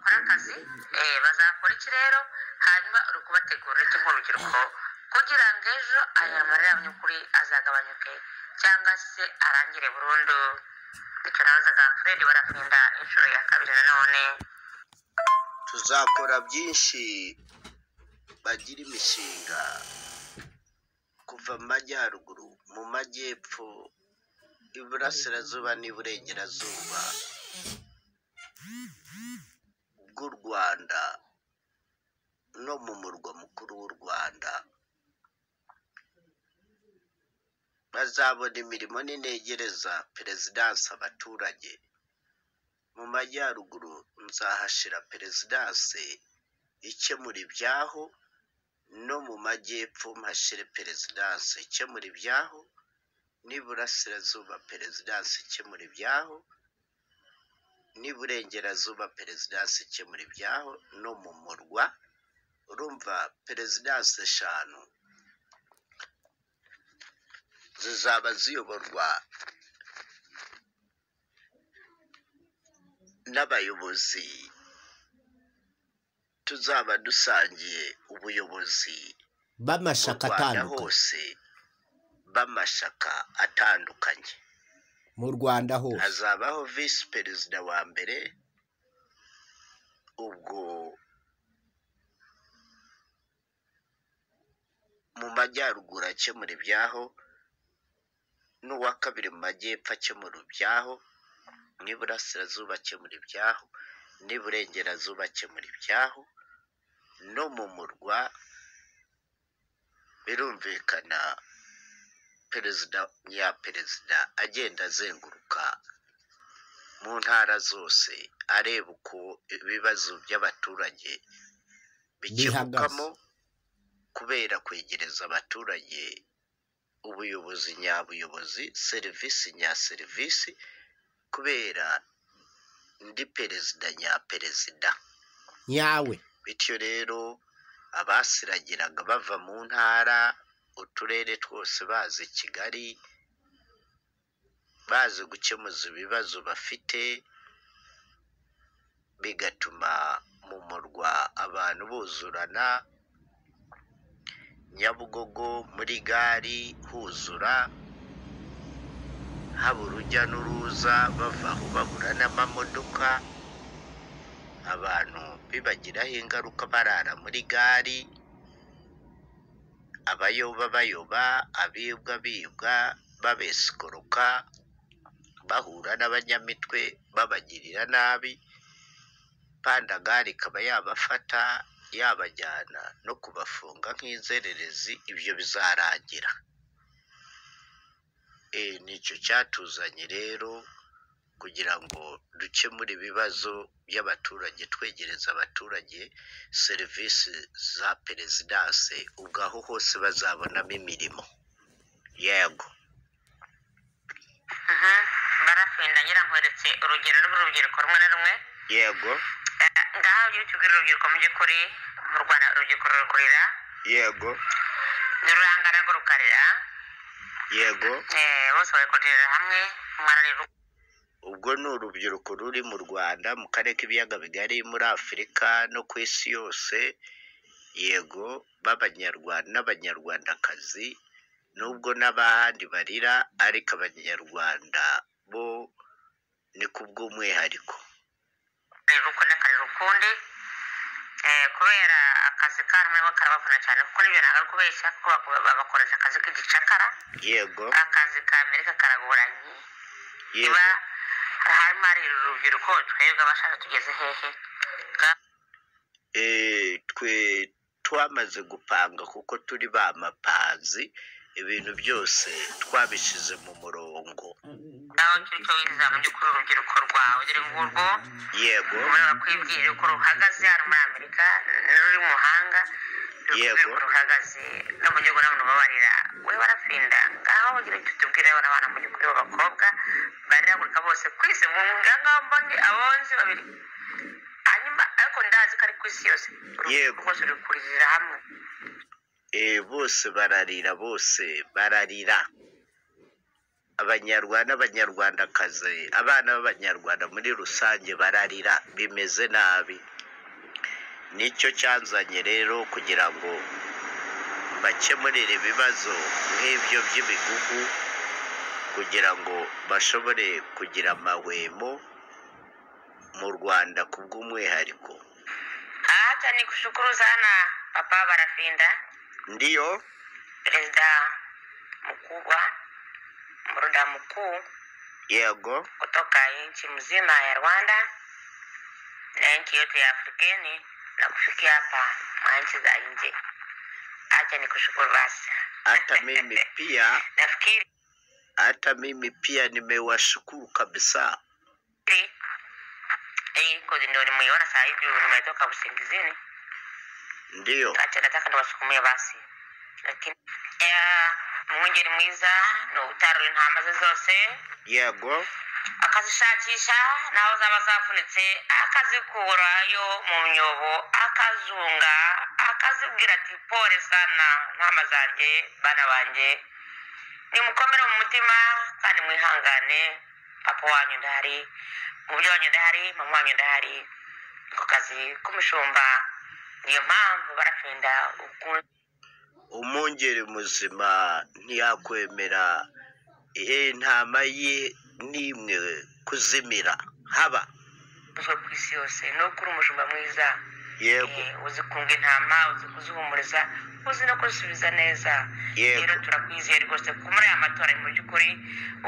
amazi eh, bazakora iki rero hanyuma uri kubategura uretse nk'urubyiruko kugira ngo ejo aya marayanyukuri azagabanyuke cyangwa se arangire burundu bityo nabazaga furedi barafinda inshuro ya kabiri nanone tuzakora byinshi bagira imishinga kuva mu majyaruguru mu majyepfo iburasirazuba n'iburengerazuba bw'u rwanda no mu murwa mukuru w'u rwanda bazabona imirimo n'inegereza perezidansi abaturage mu majyaruguru nzahashira perezidanse ikemura ibyaho no mu majyepfo mpashyire perezidanse ikemura ibyaho n'iburasirazuba perezidanse ikemura ibyaho n'iburengerazuba perezidanse ikemura ibyaho no mu murwa urumva perezidanse eshanu zizaba ziyoborwa n'abayobozi tuzaba dusangiye ubuyobozi mu b'amashaka rwanda atandukanye hose b'amashaka atandukanye mu rwanda hose hazabaho visi perezida wa mbere ubwo mu majyaruguru akemura ibyaho n'uwa kabiri mu majyepfo akemura ibyaho n'iburasirazuba akemura ibyaho n'iburengerazuba akemura ibyaho no mu murwa birumvikana perezida ya perezida agenda azenguruka mu ntara zose areba uko ibibazo by'abaturage bikemukamo kubera kwegereza abaturage ubuyobozi nyabuyobozi serivisi nya serivisi kubera ndi perezida nya perezida nyawe bityo rero abasiragiraga bava mu ntara uturere twose baza i kigali bazi gukemuza ibibazo bafite bigatuma mu murwa abantu buzurana nyabugogo muri gari huzura haba urujya n'uruza bava aho bahura n'amamodoka abantu bibagiraho ingaruka barara muri gare abayoba bayoba abibwa bibwa babesikoroka bahura n'abanyamitwe babagirira nabi pandagare ikaba yabafata yabajyana no kubafunga nk'inzererezi ibyo bizarangira e, nicyo cyatuzanye rero kugira ngo dukemure ibibazo by'abaturage twegereza abaturage serivisi za perezidanse ubwo aho hose bazabonamo imirimo yego Mhm. barafinda nyirankweretse urugero rw'urubyiruko rumwe na rumwe yego Eh, ngaho iyo utubwira urubyiruko mu by'ukuri mu rwanda urubyiruko rurukurira yego ntirurangana ngo rukarira yego Eh, bose babikorera hamwe mwararira ubwo ni urubyiruko ruri mu rwanda mu karere k'ibiyaga bigari muri afurika no ku isi yose yego b'abanyarwanda n'abanyarwandakazi nubwo n'abandi barira ariko abanyarwanda bo ni ku bw'umwihariko uko n'akarira ukundi Eh, kubera akazi kabo nabo karabavuna cyane kuko n'ibyo ntabwo ari kubeshya kuko bako- babakoresha akazi k'igicakara yego akazi ka amerika karagoranye yego niba harimo hari urubyiruko twebwe abashaka tugeze hehe Ga- Eh, twe twamaze gupanga kuko turi ba mapazi ibintu byose twabishyize mu murongo ngaho ngicyo cyo wiziza mu by'ukuri urubyiruko rwawe dore ngurwo yego rumwe bakwibwira uko ruhagaze hano muri amerika n'uri mu mahanga rukubwira Yego. uko ruhagaze no mu gihugu n'abantu babarira we barafinda ngaho ugira icyo tubwira bana bana mu by'ukuri b'abakobwa bariragurika bose ku isi mu ngaho mbonye abonzi babiri hanyuma ariko ndazi ko ari ku isi yose Yego. urubyiruko rwose ruri kuririra hamwe Eh, bose bararira bose bararira abanyarwanda n'abanyarwandakazi abana b'abanyarwanda muri rusange bararira bimeze nabi nicyo cyanzanye rero kugira ngo bakemurire ibibazo nk'ibyo by'ibigugu kugira ngo bashobore kugira amahwemo mu rwanda ku bw'umwihariko Acha nikushukuru sana Papa Barafinda, ndiyo presida mkubwa, mruda mkuu yego kutoka nchi mzima ya Rwanda na nchi yote ya Afrikeni na kufikia hapa mwa nchi za nje. Acha nikushukuru basi. hata mimi pia Nafikiri hata mimi pia nimewashukuru kabisa hii kozi ndio nimeiona saa hivi, nimetoka usingizini. ndiyo acha nataka ndabasukumire basi lakini eh, umwungeri mwiza ni ubutari intama ze zose yego akazishakisha naho zaba zavunitse akazikurayo mu myobo akazunga akazibwira ati pole sana ntama zanjye bana banjye nimukomere mu mutima kandi mwihangane papa wanyu ndahari umubyeyi wanyu ndahari mama wanyu ndahari ku kazi k'umushumba niyo mpamvu barafinda ukunze umwungeri muzima ntiyakwemera eh, intama ye n'imwe kuzimira haba uzwe ku isi yose ni ukuri umushumba mwiza yego Eh, uzi kunga intama uzi kuzihumuriza uzi no kuzisubiza neza Yego. rero turakwizeye rwose ko muri aya matora mu by'ukuri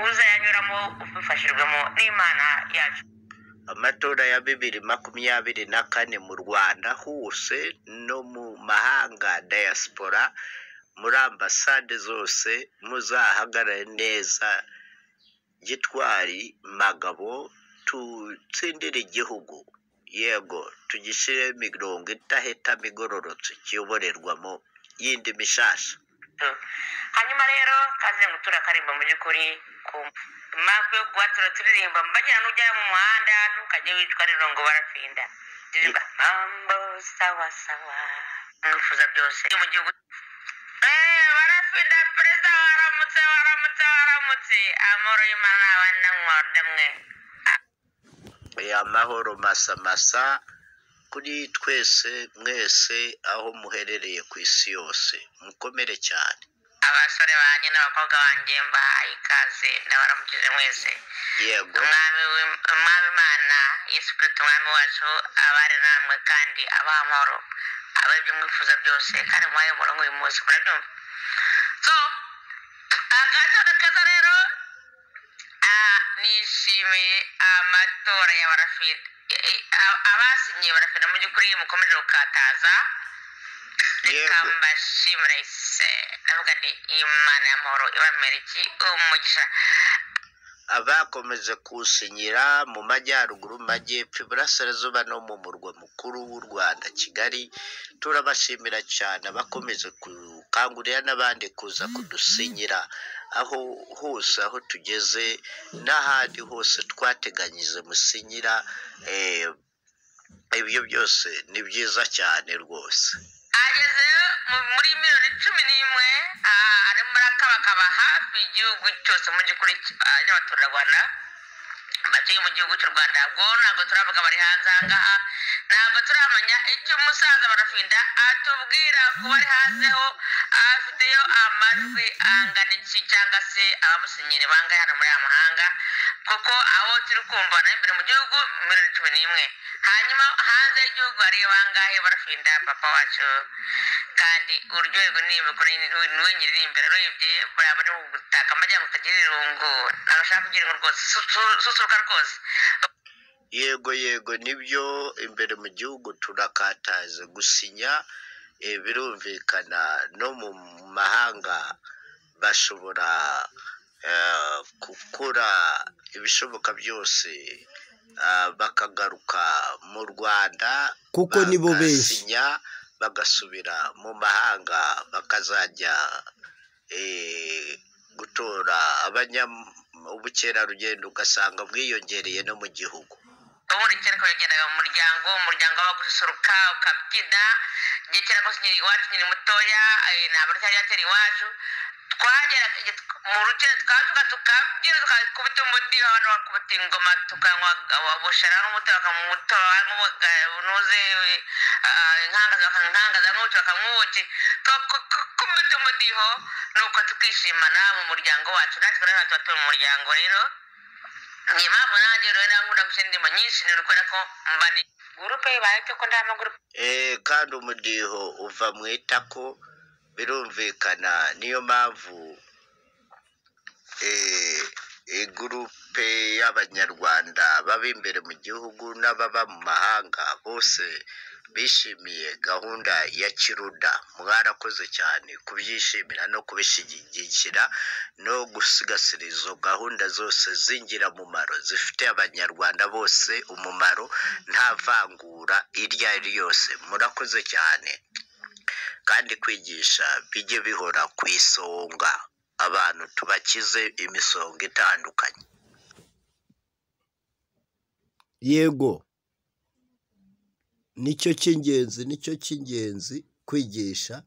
uzayanyuramo ubifashijwemo n'imana yacu amatora ya bibiri makumyabiri na kane mu rwanda hose no mu mahanga diaspora muri ambasade zose muzahagarare neza gitwari magabo dutsindire igihugu yego tugishyiremo imirongo idahitamo igororotse kiyoborerwamo yindi mishasha hanyuma rero kaze gutura akaririmbo mu by'ukuri ku impamvu yo kuhatura turirimba mbagira n'ujya mu muhanda ntukajye wicwa rero ngo barafinda ndirimba mambo sawa sawa mwifuza byose mu gihugu Eh, barafinda perezida waramutse waramutse waramutse amahoro y'imana n'abandi namwe namwe amahoro masamasa kuri twese mwese aho muherereye ku isi yose mukomere cyane abasore banjye n'abakobwa banjye mbahaye ikaze ndabaramukije mwese yego umwami w'im- umwami imana yesu kirisito umwami wacu abari namwe kandi abaha amahoro abahe ibyo mwifuza byose kandi muhaye umurongo uyu munsi murabyumva so agatondo keza rero ah, nishimiye amatora ya barafida abasinyiye barafida mu by'ukuri mukomeje gukataza reka Yego. mbashimire se ndavuga nti imana y'amahoro ibamere iki umugisha abakomeje kusinyira mu majyaruguru mu majyepfo iburasirazuba no mu murwa mukuru w'u rwanda kigali turabashimira cyane abakomeje gukangurira n'abandi kuza kudusinyira aho hose aho tugeze n'ahandi hose twateganyije musinyira eh, ibyo byose ni byiza cyane rwose ageze mu- muri miliyoni cumi n'imwe ah, arimo arakabakaba hafi igihugu cyose mu gihugu cy'abaturarwanda batuye mu gihugu cy'u rwanda ubwo ntabwo turavuga bari hanze ahangaha ntabwo turamenya icyo umusaza barafinda atubwira ku bari hanzeho afiteyo amajwi angana iki cyangwa se abamusinyira bangahe hano muri aya mahanga kuko abo turi kumva na imbere mu gihugu miliyoni cumi n'imwe hanyuma hanze y'igihugu hariyo bangahe barafinda papa wacu kandi uryoherwa n'imikoro n'uwingirira imbere urebye buriya bari mu gutaka amajyanga utagira irungu ntabwo ashaka kugira irungu rwose susu- susuruka rwose yego yego nibyo imbere mu gihugu turakataza gusinya eh, birumvikana no mu mahanga bashobora eh, gukora ibishoboka byose ah, bakagaruka mu rwanda Kuko nibo benshi. bagasinya, bagasubira mu mahanga bakazajya eh, gutora abanyam- ubukerarugendo ugasanga bwiyongereye no mu gihugu ubundi kera ko yagendaga mu muryango umuryango waba gususuruka ukabyina igihe kera rwose nkiri iwacu nkiri mutoya eh, ntabwo ryari ryatera iwacu twageraga mu rugero twavuga tukabyina tukakubita umudiri abantu bakubita ingoma tukanywa bushara n'umuti bakamutora n'uze inkangaza bakankangaza n'ubuki bakamwuki tukakubita umudiho nuko tukishimana mu muryango wacu natwe rero tuba turi mu muryango rero ni impamvu nanjye rero nankunda gushyira indirimbo nyinshi ni ukubera ko mba ni gurupe ibaye cyo ko nta magurupe Eh, kandi umudiho uva mu itako birumvikana niyo mpamvu eh, igurupe y'abanyarwanda baba imbere mu gihugu n'ababa mu mahanga bose bishimiye gahunda ya kiruda mwarakoze cyane kubyishimira no kubishyigikira no gusigasira izo gahunda zose z'ingirakamaro zifitiye abanyarwanda bose umumaro nta vangura iryo ari ryo ryose murakoze cyane kandi kwigisha bijye bihora ku isonga abantu tubakize imisonga itandukanye yego nicyo cy'ingenzi nicyo cy'ingenzi kwigisha